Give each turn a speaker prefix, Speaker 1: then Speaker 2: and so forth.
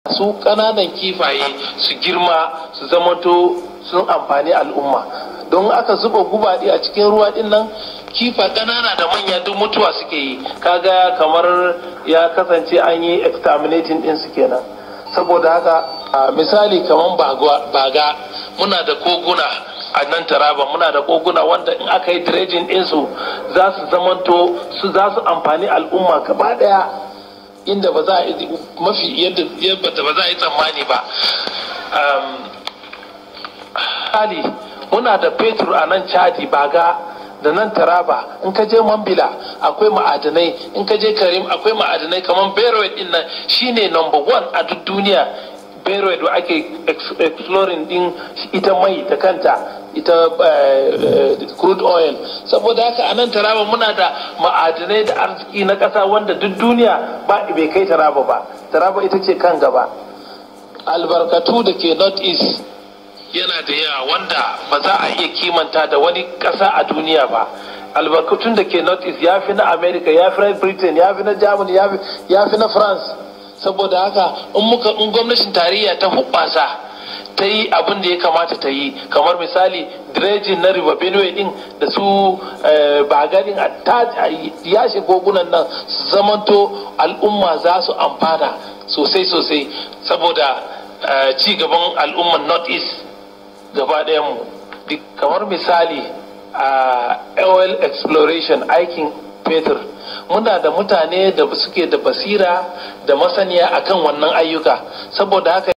Speaker 1: su ƙananan kifaye su girma su zamanto sun amfani al'umma don aka zuba gubaɗi a cikin ruwa ɗin nan kifa ƙanana da manya duk mutuwa suke yi kaga kamar ya kasance an yi exterminating ɗin su kenan saboda haka misali kamar baga muna da koguna a nan taraba muna da koguna wanda in aka yi dredging ɗinsu za su zamanto su za su amfani al'umma gaba ɗaya inda ba za a yi mafi yadda ba za a yi tsammani ba hali muna da fetur a nan chadi baga da nan taraba in ka je mambila akwai ma'adanai in ka je karim akwai ma'adanai kamar beroid din nan shine number one a duk duniya beroid da ake exploring din ita mai ta kanta ita crude oil saboda haka a nan taraba muna da ma'adanai da arziki na ƙasa wanda duk duniya ba bai kai taraba ba taraba ita ce kan gaba albarkatu da ke north east yana da yawa wanda ba za a iya kimanta da wani ƙasa a duniya ba albarkatun da ke north east ya fi na america ya fi na britain ya fi na germany ya fi na france saboda haka in muka in gwamnatin tarayya ta hubbasa ta yi abin da ya kamata ta yi kamar misali dredging na river benue din da su bagarin a yashe kogunan nan su zamanto al'umma za su amfana sosai sosai saboda ci gaban al'umman north east gaba mu kamar misali a oil exploration aikin fetur muna da mutane da suke da basira da masaniya akan wannan ayyuka saboda haka